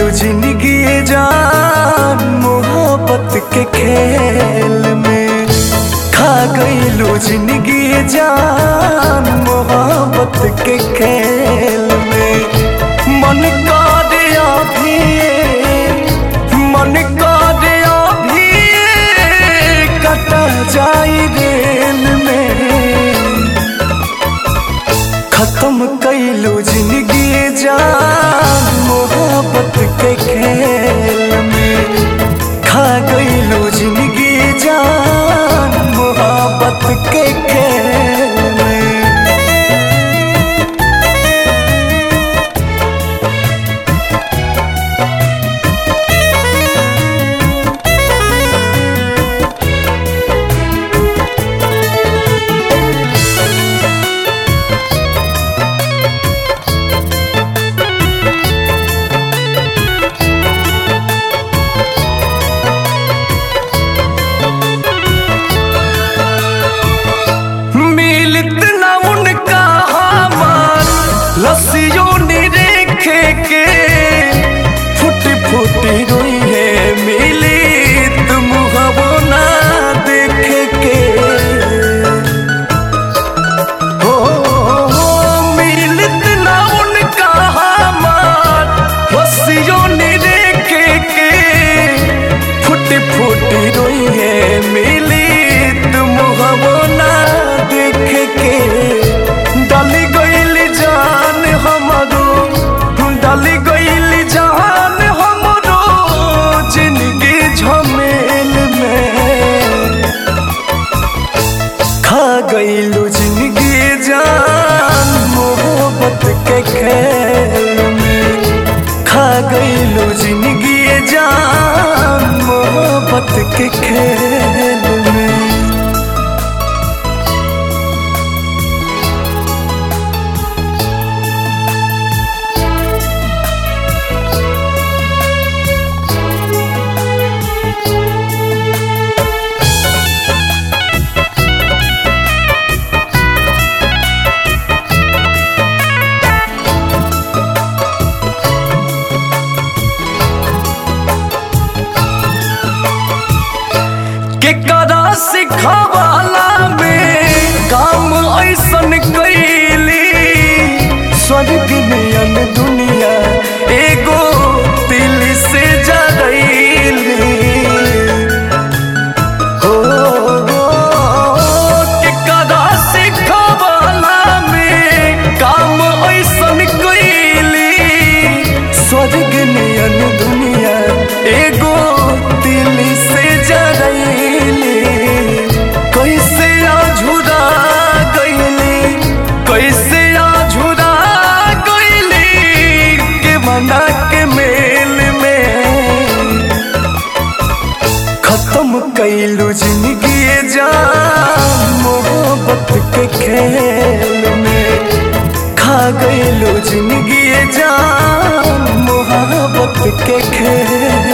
गईलू जिंदगी जान मोहब्बत के खेल में खा गईलू जिंदगी जान मोहब्बत के खेल में मन कर अभी मन कर अभी कटा जाई रेल में खत्म कैलू जिंदगी जान मोहब्बत के खेल में खा गईलू जिंदगी जान मोहब्बत के खेल में मिलत ना उनका हमार लस्सियों ने रेखे के फुट फुट रोई है मिली तुम हवो ना देखे के हो हो मिलत ना उनका हमार लस्सियों ने रेखे के फुट फुट रोई है मिली तुम हवो ना देख के डाली गईल जान हमरो डाली गईल जान हमरो जिंदगी झमेल में खा गईलू जिंदगी जान मोहब्बत के खेल में खा गईलू जिंदगी जान मोहब्बत के खेल में केकरा सिखवाला में काम ऐसन कैली स्वर्ग नियन दुनिया एगो दिल से जरैली हो केकरा सिखवाला में काम ऐसन कैली स्वर्ग नियन दुनिया एगो दिल से जरैली कैसे आझुरा गईली कैसे आझुरा गईली के मना के मेल में खत्म कैलू जिंदगी जान मोहब्बत के खेल में खा गईलू जिंदगी जान मोहब्बत के खेल